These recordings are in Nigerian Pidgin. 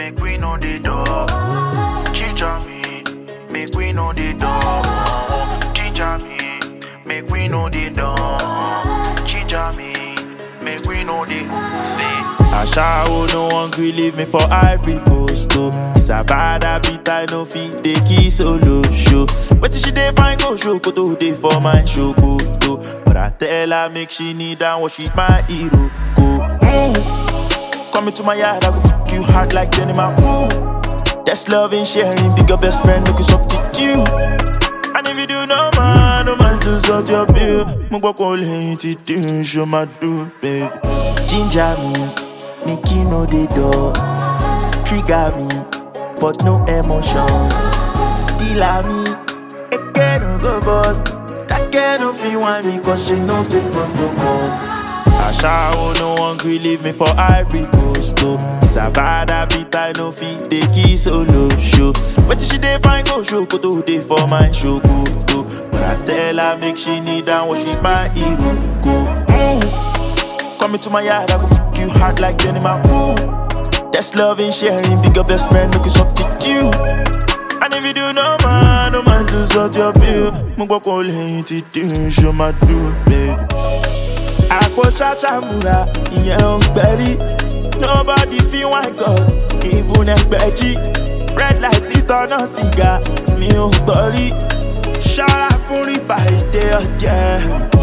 make we know the door. Ginger me, make we know the door. Ginger me, make we know the door. Ginger me, make we know the see. Ashawo no one gree leave me for Ivory Coast oh. It's a bad habit I no fit take it solo show. Wetin she dey find go show koto dey for my show koto. But I tell her make she kneel down what she's my hero go. Mm. Come into my yard I go fuck you hard like Jenny Ooh. That's love and sharing, bigger best friend make you substitute. And if you do no man, no man to sort your bill. Mo gbọ́ kó lẹ́yìn tí dín ṣo máa dùn, babe. Ginger me, make you know the door. Trigger me, but no emotions. Dealer me, again no go boss. That girl no fit want me cause she knows the protocol. Ashawo no one gree leave me for Ivory Coast oh. It's a bad habit I no fit take it solo show. Wetin she dey find go show koto dey for my show koto. But I tell her make she kneel down what she's my hero go. Mm. Come into my yard I go fuck you hard like Jenny Ooh. That's love and sharing, bigger best friend make you substitute. And if you do no man, no man to sort your bill. Mo gbọ́ kó lẹ́yìn tí dín ṣo máa dùn, babe. àpò ṣàṣàmùrà ìyẹn ò gbẹ̀rí nobody feel one god even ẹgbẹ̀jì red light títọ́nà sìgá mi ò gbọ́ rí ṣọ́ra fún rìbá èdè ọ̀jẹ̀.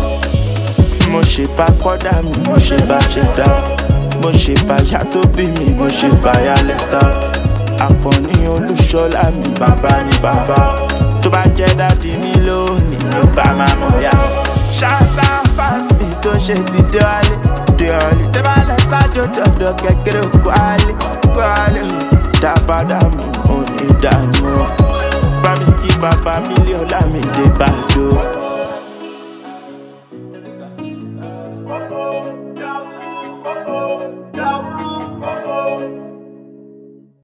mo ṣe bá kọ́dà mi mo ṣe bá ṣe dá mo ṣe bá yá tó bí mi mo ṣe bá yá lẹ́tà àpọ̀ní olúṣọlá mi bàbá ni bàbá tó bá jẹ́ dádì mi lónìí ló bá máa mọ̀ yá. ṣáṣá fásitì tó ṣe ti dọ́ọ̀lì dọ́ọ̀lì tó bá lọ sájò dọ̀dọ̀ kékeré kwálé kwálé dábàdà mi ò ní dànù bá mi kí bàbá mílíọ̀nù lámì dé bàjọ́.